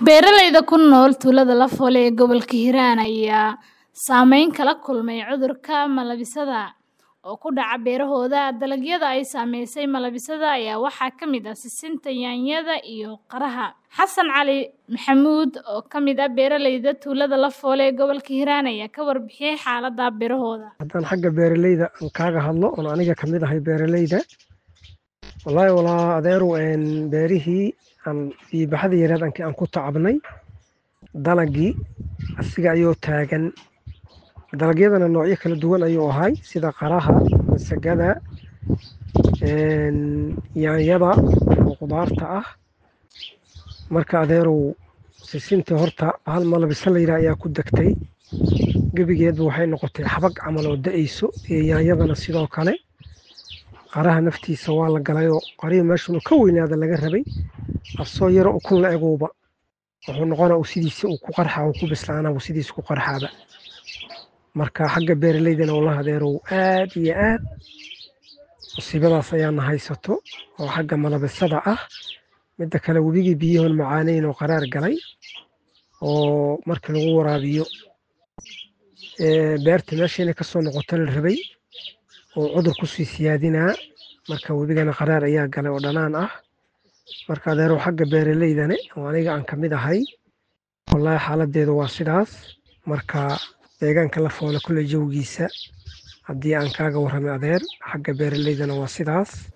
Beeralayda ku nool tuulada Lafoole ee gobolka Hiiraan ayaa saameyn kala kulmay cudurka malabsada oo ku dhaca beerahooda. Dalagyada ay saameysay malabsada ayaa waxaa ka mid ah sisinta, yaanyada, iyo qaraha. Xasan Cali Maxamuud oo ka mid ah beeralayda tuulada Lafoole ee gobolka Hiiraan ayaa ka warbixiyay xaaladda beerahooda. haddaan xagga beeralayda aan kaaga hadlo oon aniga ka mid ahay beeralayda wallaahi walaa adeeru een beerihii aan biibaxada yareed aankii aan ku tacabnay dalagii asiga ayuu taagan dalagyadana noocyo kala duwan ayuu ahay sida qaraha masagada een yaanyada oo qudaarta ah marka adeerow sisinta horta hal malabisa la yidhaah ayaa ku degtay gebigeedba waxay noqotay xabag camal oo da'ayso iyo yaanyadana sidoo kale qaraha naftiisa waa la galayoo qarihii meeshanu ka weynaada laga rabay asoo yaro ukun la eguuba wuxuu noqonaa uu sidiisa uu ku qarxaa uu ku bislaanaa uu sidiisa ku qarxaaba marka xagga beeralaydana wallahi adeerow aad iyo aad musiibadaas ayaana haysato oo xagga malabisada ah midda kale webigii biyahoon macaaneyn oo qaraar galay oo markii lagu waraabiyo ee beerta meesha inay kasoo noqoto la rabay oo cudur kusii siyaadinaa marka webigana qaraar ayaa galay oo dhanaan ah marka adeerow xagga beeralaydane oo aniga aan ka mid ahay wallaahi xaaladeedu waa sidaas marka deegaanka Lafoole kulley jawgiisa haddii aan kaaga warramay adeer xagga beeralaydana waa sidaas